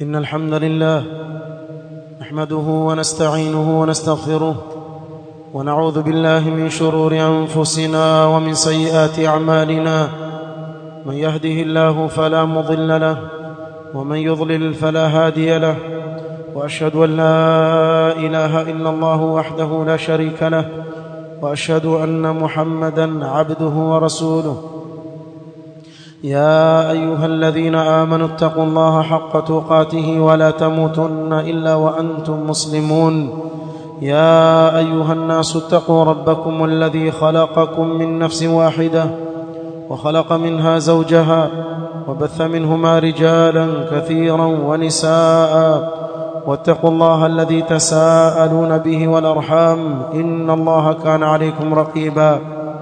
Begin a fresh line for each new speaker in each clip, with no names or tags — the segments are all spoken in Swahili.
إن الحمد لله نحمده ونستعينه ونستغفره ونعوذ بالله من شرور أنفسنا ومن سيئات أعمالنا من يهده الله فلا مضل له ومن يضلل فلا هادي له وأشهد أن لا إله إلا الله وحده لا شريك له وأشهد أن محمدا عبده ورسوله يا ايها الذين امنوا اتقوا الله حق تقاته ولا تموتن الا وانتم مسلمون يا ايها الناس اتقوا ربكم الذي خلقكم من نفس واحده وخلق منها زوجها وبث منهما رجالا كثيرا ونساء واتقوا الله الذي تساءلون به والارحام ان الله كان عليكم رقيبا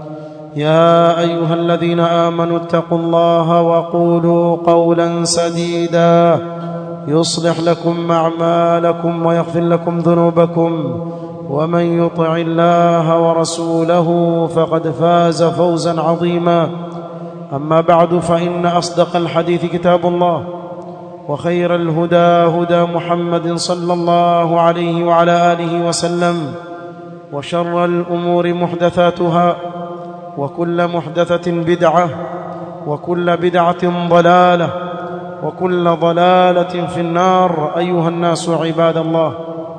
يا ايها الذين امنوا اتقوا الله وقولوا قولا سديدا يصلح لكم اعمالكم ويغفر لكم ذنوبكم ومن يطع الله ورسوله فقد فاز فوزا عظيما اما بعد فان اصدق الحديث كتاب الله وخير الهدى هدى محمد صلى الله عليه وعلى اله وسلم وشر الامور محدثاتها وكل محدثة بدعة وكل بدعة ضلالة وكل ضلالة في النار أيها الناس عباد الله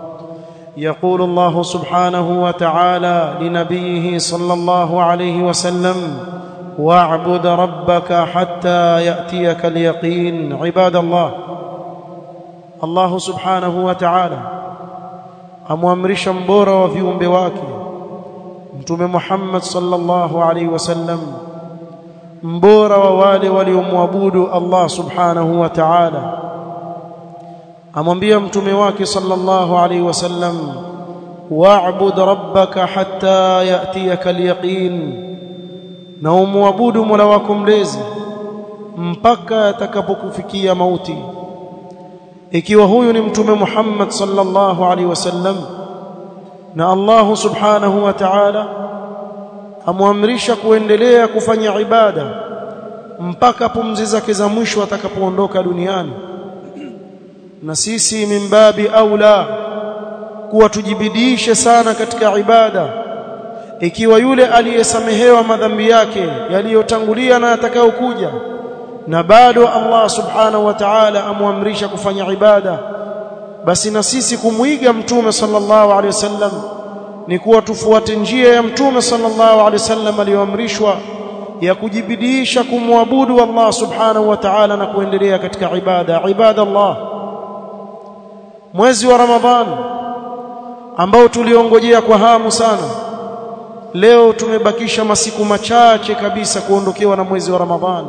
يقول الله سبحانه وتعالى لنبيه صلى الله عليه وسلم واعبد ربك حتى يأتيك اليقين عباد الله الله سبحانه وتعالى amwamrisha mbora wa viumbe wake mtume Muhammad sallallahu alaihi wasallam mbora wa wale waliomwabudu Allah subhanahu wa ta'ala amwambia mtume wake sallallahu alaihi wasallam wa'bud rabbaka hatta ya'tiyaka al-yaqin na umwabudu Mola wako mlezi mpaka atakapokufikia mauti ikiwa huyu ni mtume Muhammad sallallahu alaihi wasallam na Allah subhanahu wa ta'ala amwamrisha kuendelea kufanya ibada mpaka pumzi zake za mwisho atakapoondoka duniani na sisi mimbabi aula kuwa tujibidishe sana katika ibada ikiwa yule aliyesamehewa madhambi yake yaliyotangulia na atakayokuja na bado Allah subhanahu wa ta'ala amwamrisha kufanya ibada basi na sisi kumwiga mtume sallallahu alaihi wasallam ni kuwa tufuate njia ya mtume sallallahu alaihi wasallam aliyoamrishwa ya kujibidiisha kumwabudu Allah subhanahu wa ta'ala na kuendelea katika ibada ibada Allah mwezi wa Ramadhan ambao tuliongojea kwa hamu sana leo tumebakisha masiku machache kabisa kuondokewa na mwezi wa Ramadhan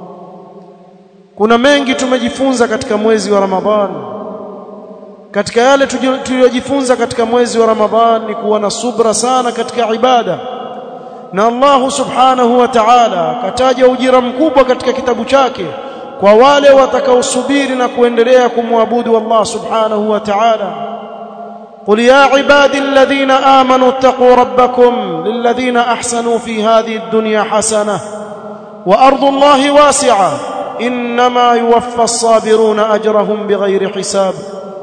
kuna mengi tumejifunza katika mwezi wa Ramadhani katika yale tuliyojifunza katika mwezi wa Ramadhan ni kuwa na subra sana katika ibada na Allah subhanahu wa ta'ala kataja ujira mkubwa katika kitabu chake kwa wale watakaosubiri na kuendelea kumwabudu Allah subhanahu wa ta'ala قل يا عبادي الذين آمنوا اتقوا ربكم للذين أحسنوا في هذه الدنيا حسنة وأرض الله واسعة إنما يوفى الصابرون أجرهم بغير حساب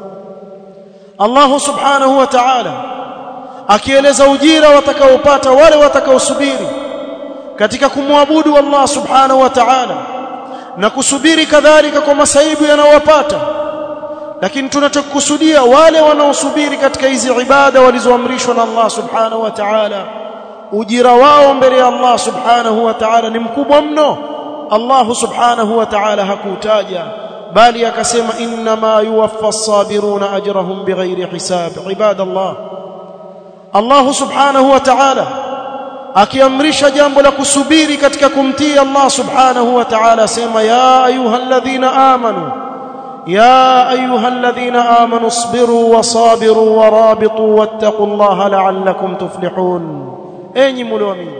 Allah subhanahu wa ta'ala akieleza ujira watakaopata wale watakaosubiri katika kumwabudu Allah subhanahu wa ta'ala na kusubiri kadhalika kwa masaibu yanayowapata lakini tunachokusudia wale wanaosubiri katika hizi ibada walizoamrishwa na Allah subhanahu wa ta'ala ujira wao mbele ya Allah subhanahu wa ta'ala ni mkubwa mno Allah subhanahu wa ta'ala hakutaja bali akasema inma yuwaffa as-sabiruna ajrahum bighairi hisab ibadallah Allah subhanahu wa ta'ala akiamrisha jambo la kusubiri katika kumtii Allah subhanahu wa ta'ala sema ya ayyuhalladhina amanu ya ayyuhalladhina amanu isbiru wasabiru warabitu wattaqullaha la'allakum tuflihun enyi mlioamini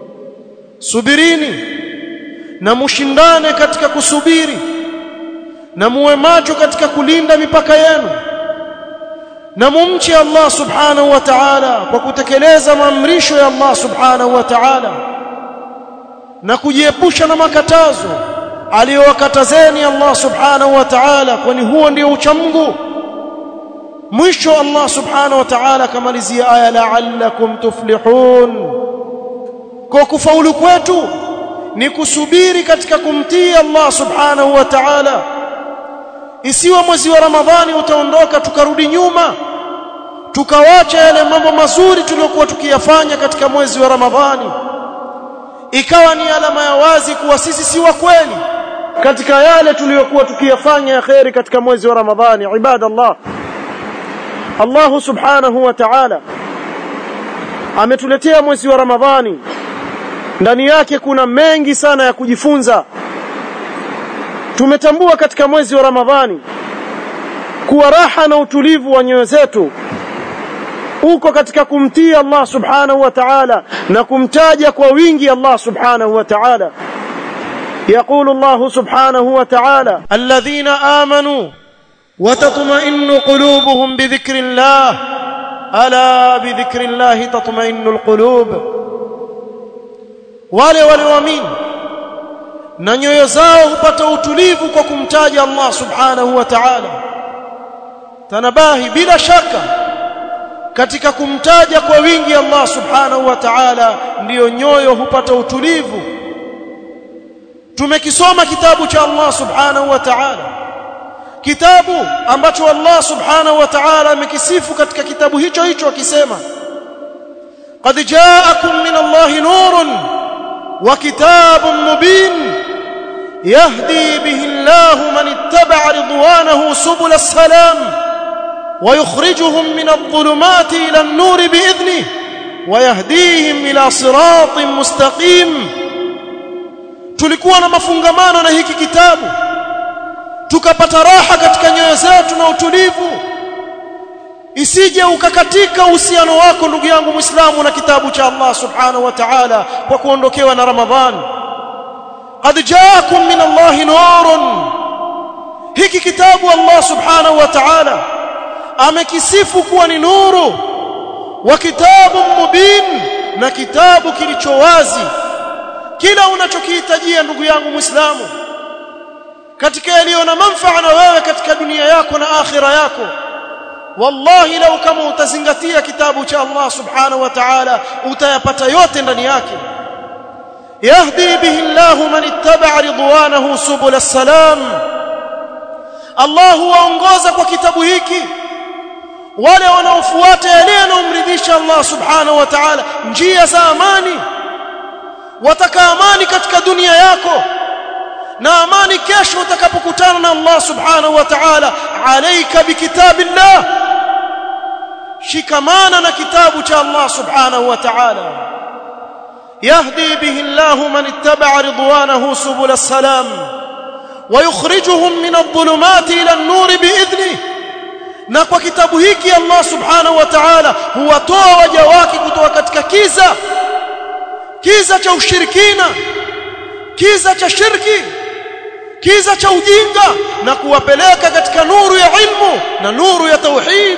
subirini na mushindane katika kusubiri na muwe macho katika kulinda mipaka yenu na mumche Allah subhanahu wa ta'ala kwa kutekeleza maamrisho ya Allah subhanahu wa ta'ala na kujiepusha na makatazo aliyowakatazeni Allah subhanahu wa ta'ala kwani huo ndio uchamungu mwisho Allah subhanahu wa ta'ala kamalizia aya la'allakum tuflihun kwa kufaulu kwetu ni kusubiri katika kumtii Allah subhanahu wa ta'ala isiwe mwezi wa Ramadhani utaondoka tukarudi nyuma tukawacha yale mambo mazuri tuliyokuwa tukiyafanya katika mwezi wa Ramadhani ikawa ni alama ya wazi kuwa sisi si wa kweli katika yale tuliyokuwa tukiyafanya ya khairi katika mwezi wa Ramadhani ibadallah Allah subhanahu wa ta'ala ametuletea mwezi wa Ramadhani ndani yake kuna mengi sana ya kujifunza tumetambua katika mwezi wa Ramadhani kuwa raha na utulivu wa nyoyo zetu uko katika kumtii Allah subhanahu wa ta'ala na kumtaja kwa wingi Allah subhanahu wa ta'ala يقول الله سبحانه وتعالى الذين آمنوا وتطمئن قلوبهم بذكر الله ألا بذكر الله تطمئن القلوب wale walioamini na nyoyo zao hupata utulivu kwa kumtaja Allah subhanahu wa ta'ala tanabahi bila shaka katika kumtaja kwa wingi Allah subhanahu wa ta'ala ndiyo nyoyo hupata utulivu tumekisoma kitabu cha Allah subhanahu wa ta'ala kitabu ambacho Allah subhanahu wa ta'ala amekisifu katika kitabu hicho hicho akisema qad ja'akum min Allahi nurun wa kitabun mubin yahdi bihi Allahu man ittaba'a ridwanahu subul as-salam ويخرجهم من الظلمات إلى النور بإذنه ويهديهم إلى صراط مستقيم tulikuwa na mafungamano na hiki kitabu tukapata raha katika nyoyo zetu na utulivu isije ukakatika uhusiano wako ndugu yangu Muislamu na kitabu cha Allah Subhanahu wa Ta'ala kwa kuondokewa na Ramadhan qad jaakum min Allah nurun hiki kitabu Allah Subhanahu wa Ta'ala amekisifu kuwa ni nuru wa kitabu mubin na kitabu kilicho wazi kila unachokihitajia ndugu yangu Muislamu katika yaliyo na manufaa na wewe katika dunia yako na akhira yako wallahi lau kama utazingatia kitabu cha Allah subhanahu wa ta'ala utayapata yote ndani yake yahdi bihi Allah man ittaba'a ridwanahu subul salam Allah huwaongoza kwa kitabu hiki wale wanaofuata yale yanayomridhisha Allah subhanahu wa ta'ala njia za amani wataka amani katika dunia yako na amani kesho utakapokutana na Allah subhanahu wa ta'ala alayka bikitabillah shikamana na kitabu cha Allah subhanahu wa ta'ala yahdi bihi Allah man ittaba'a ridwanahu subul as-salam ويخرجهم من الظلمات الى النور باذنه na kwa kitabu hiki Allah subhanahu wa ta'ala huwatoa waja wake kutoka katika kiza kiza cha ushirikina kiza cha shirki kiza cha ujinga na kuwapeleka katika nuru ya ilmu na nuru ya tauhid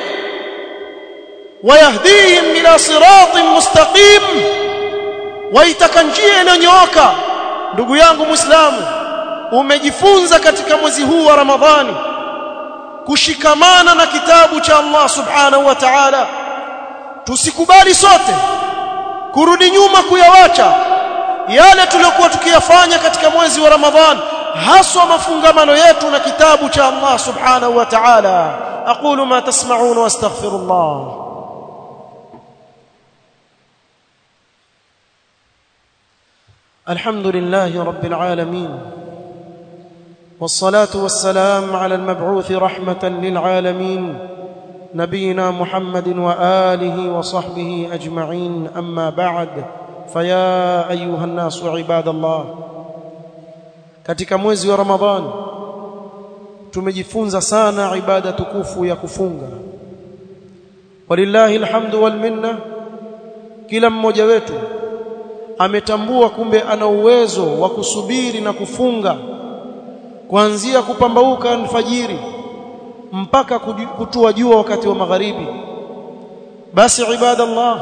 wayahdihim ila siratin mustaqim waitaka njia iliyonyooka ndugu yangu muislamu umejifunza katika mwezi huu wa ramadhani kushikamana na kitabu cha Allah subhanahu wa ta'ala tusikubali sote kurudi nyuma kuyawacha yale tuliyokuwa tukiyafanya katika mwezi wa Ramadhan haswa mafungamano yetu na kitabu cha Allah subhanahu wa ta'ala aqulu ma tasma'un wa astaghfirullah الحمد لله رب العالمين والصلاه والسلام على المبعوث رحمه للعالمين نبينا محمد واله وصحبه اجمعين اما بعد فيا ايها الناس عباد الله katika mwezi wa ramadhani tumejifunza sana ibada tukufu ya kufunga walillahi alhamdu wal minna kila mmoja wetu ametambua kumbe ana uwezo wa kusubiri na kufunga kuanzia kupambauka alfajiri mpaka kutua jua wakati wa magharibi basi ibadallah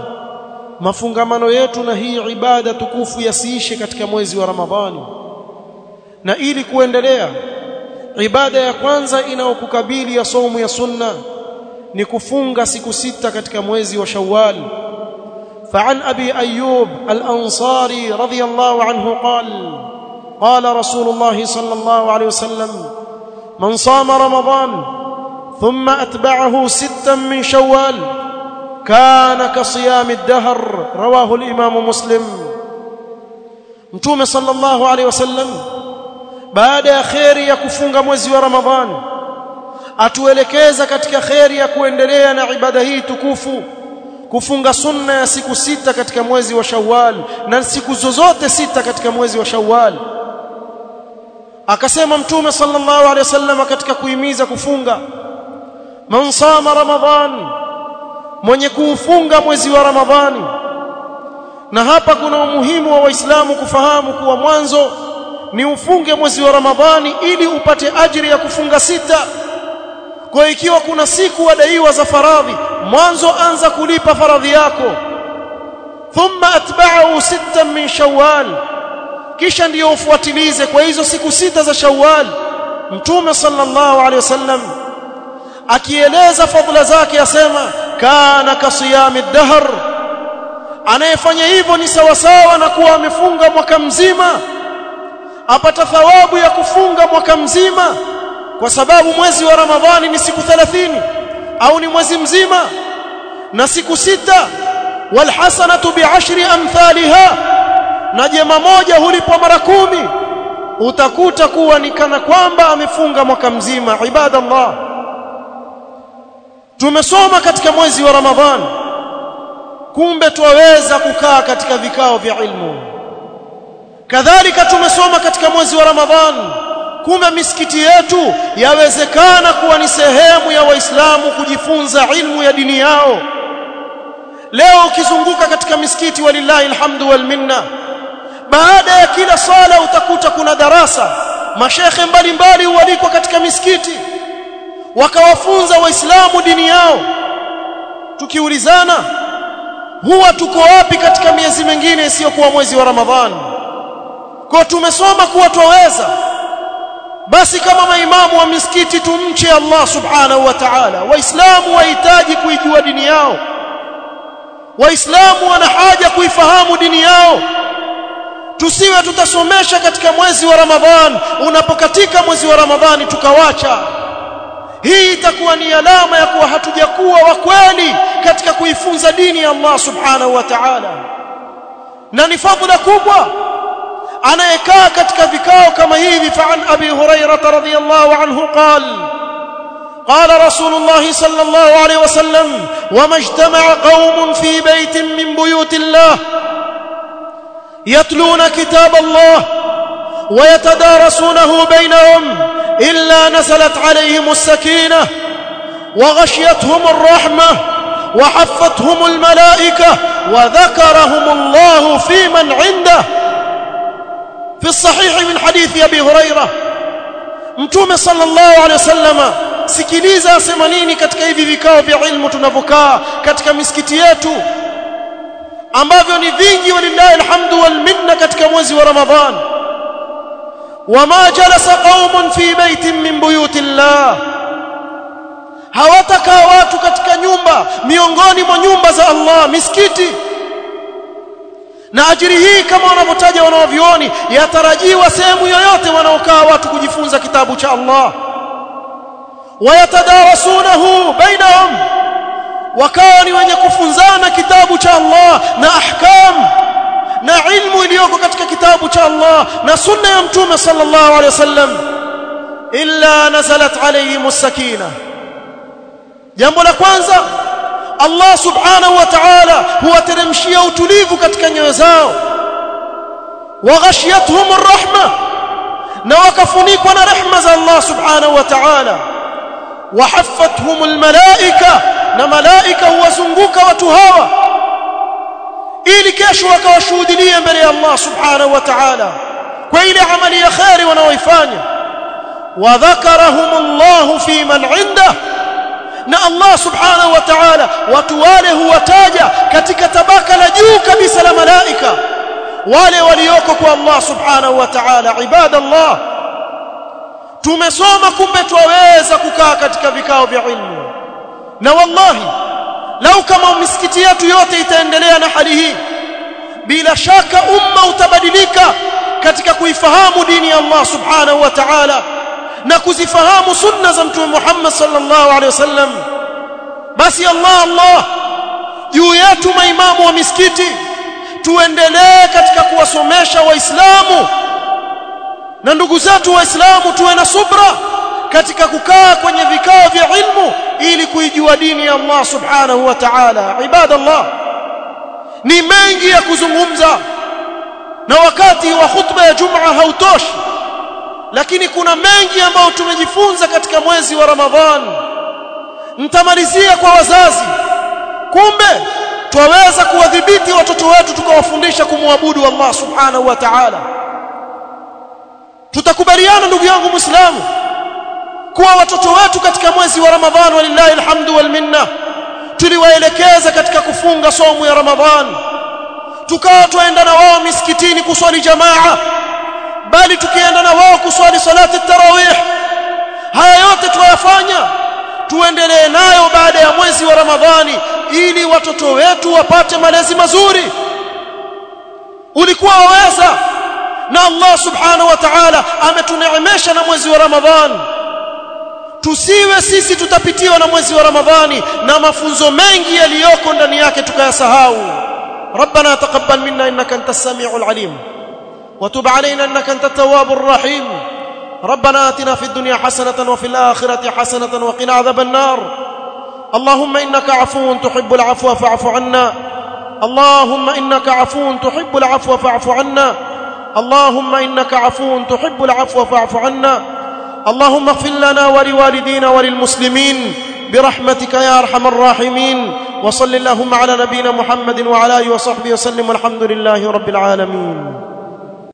mafungamano yetu na hii ibada tukufu yasiishe katika mwezi wa ramadhani na ili kuendelea ibada ya kwanza inayokukabili ya somu ya sunna ni kufunga siku sita katika mwezi wa Shawwal فعن أبي أيوب الأنصاري رضي الله عنه قال قال رسول الله صلى الله عليه وسلم من صام رمضان ثم أتبعه ستا من شوال كان كصيام الدهر رواه الإمام مسلم متوم صلى الله عليه وسلم baada ya kheri ya kufunga mwezi wa Ramadhani atuelekeza katika kheri ya kuendelea na ibada hii tukufu kufunga sunna ya siku sita katika mwezi wa Shawwal na siku zozote sita katika mwezi wa Shawwal akasema mtume sallallahu alaihi wasallam katika kuhimiza kufunga man sama ramadhan mwenye kuufunga mwezi wa ramadhani na hapa kuna umuhimu wa waislamu kufahamu kuwa mwanzo ni ufunge mwezi wa ramadhani ili upate ajiri ya kufunga sita kwa ikiwa kuna siku wadaiwa za faradhi mwanzo anza kulipa faradhi yako thumma atba'ahu sittan min shawwal kisha ndiyo ufuatilize kwa hizo siku sita za shawwal mtume sallallahu alaihi wasallam akieleza fadhila zake asema kana kasiyami dahr anayefanya hivyo ni sawasawa na kuwa amefunga mwaka mzima apata thawabu ya kufunga mwaka mzima kwa sababu mwezi wa ramadhani ni siku 30 au ni mwezi mzima na siku sita walhasanatu bi'ashri amthaliha na jema moja hulipwa mara kumi utakuta kuwa ni kana kwamba amefunga mwaka mzima ibadallah tumesoma katika mwezi wa ramadhani kumbe twaweza kukaa katika vikao vya ilmu kadhalika tumesoma katika mwezi wa ramadhani kumbe misikiti yetu yawezekana kuwa ni sehemu ya waislamu kujifunza ilmu ya dini yao leo ukizunguka katika misikiti walillahi alhamdu wal minna baada ya kila sala utakuta kuna darasa mashekhe mbalimbali hualikwa katika misikiti wakawafunza waislamu dini yao tukiulizana huwa tuko wapi katika miezi mingine isiyokuwa mwezi wa ramadhani kwa tumesoma kuwa twaweza basi kama maimamu wa misikiti tumche Allah subhanahu wa ta'ala waislamu wahitaji kuijua dini yao waislamu wana haja kuifahamu dini yao tusiwe tutasomesha katika mwezi wa ramadhan unapokatika mwezi wa ramadhani tukawacha hii itakuwa ni alama ya kuwa hatujakuwa wa kweli katika kuifunza dini ya Allah subhanahu wa ta'ala na ni fadhila kubwa anayekaa katika vikao kama hivi fa'an abi hurairah radhiyallahu anhu qala قال رسول الله صلى الله عليه وسلم وما اجتمع قوم في بيت من بيوت الله يتلون كتاب الله ويتدارسونه بينهم إلا نزلت عليهم السكينة وغشيتهم الرحمة وحفتهم الملائكة وذكرهم الله في من عنده في الصحيح من حديث أبي هريرة متوم صلى الله عليه وسلم sikiliza asema nini katika hivi vikao vya ilmu tunavyokaa katika misikiti yetu ambavyo ni vingi walillahi alhamdu wal minna katika mwezi wa ramadhan wama jalasa qaumun fi baitin min buyutillah hawatakaa watu katika nyumba miongoni mwa nyumba za Allah misikiti na ajiri hii kama wanavyotaja wanaovioni yatarajiwa sehemu yoyote wanaokaa watu kujifunza kitabu cha Allah wayatadarasunahu bainahum wakawa ni wenye kufunzana kitabu cha Allah na ahkam na ilmu iliyoko katika kitabu cha Allah na sunna ya mtume sallallahu alaihi wasallam illa nazalat alayhim as-sakina jambo la kwanza Allah subhanahu wa ta'ala huwateremshia utulivu katika nyoyo zao waghashiyatuhum ar-rahma na wakafunikwa na rehma za Allah subhanahu wa ta'ala وحفتهم الملائكه na malaika huwazunguka watu hawa ili kesho wakawashuhudia mbele ya Allah subhanahu wa ta'ala kwa ile amali ya khairi wanaoifanya wadhakarahumullahu fi man inda na Allah subhanahu wa ta'ala watu wale huwataja katika tabaka la juu kabisa la malaika wale walioko kwa Allah subhanahu wa ta'ala ibadallah tumesoma kumbe twaweza kukaa katika vikao vya ilmu na wallahi lau kama misikiti yetu yote itaendelea na hali hii bila shaka umma utabadilika katika kuifahamu dini ya Allah subhanahu wa ta'ala na kuzifahamu sunna za mtume Muhammad sallallahu alaihi wasallam basi Allah Allah juu yetu maimamu wa misikiti tuendelee katika kuwasomesha waislamu na ndugu zetu waislamu tuwe na subra katika kukaa kwenye vikao vya ilmu ili kuijua dini ya Allah subhanahu wa ta'ala ibadallah ni mengi ya kuzungumza na wakati wa khutba ya Jumaa hautoshi lakini kuna mengi ambayo tumejifunza katika mwezi wa Ramadhan nitamalizia kwa wazazi kumbe twaweza kuwadhibiti watoto wetu tukawafundisha kumwabudu Allah subhanahu wa ta'ala tutakubaliana ndugu yangu muislamu kuwa watoto wetu katika mwezi wa Ramadhan walillahi alhamdu wal minna tuliwaelekeza katika kufunga somu ya Ramadhan tukawa tuenda na wao misikitini kuswali jamaa bali tukienda na wao kuswali salati tarawih haya yote tuyafanya tuendelee nayo baada ya mwezi wa Ramadhani ili watoto wetu wapate malezi mazuri ulikuwa waweza na Allah subhanahu wa ta'ala ametuneemesha na mwezi wa Ramadhani tusiwe sisi tutapitiwa na mwezi wa Ramadhani na mafunzo mengi yaliyoko ndani yake tukayasahau ربنا تقبل منا انك انت السميع العليم وتب علينا انك انت التواب الرحيم ربنا اتنا في الدنيا حسنه وفي الاخره حسنه وقنا عذاب النار اللهم انك عفو تحب العفو فاعف عنا اللهم انك عفو تحب العفو فاعف عنا اللهم انك عفو تحب العفو فاعف عنا اللهم اغفر لنا ولوالدينا وللمسلمين برحمتك يا ارحم الراحمين وصل اللهم على نبينا محمد وعلى اله وصحبه وسلم والحمد لله رب العالمين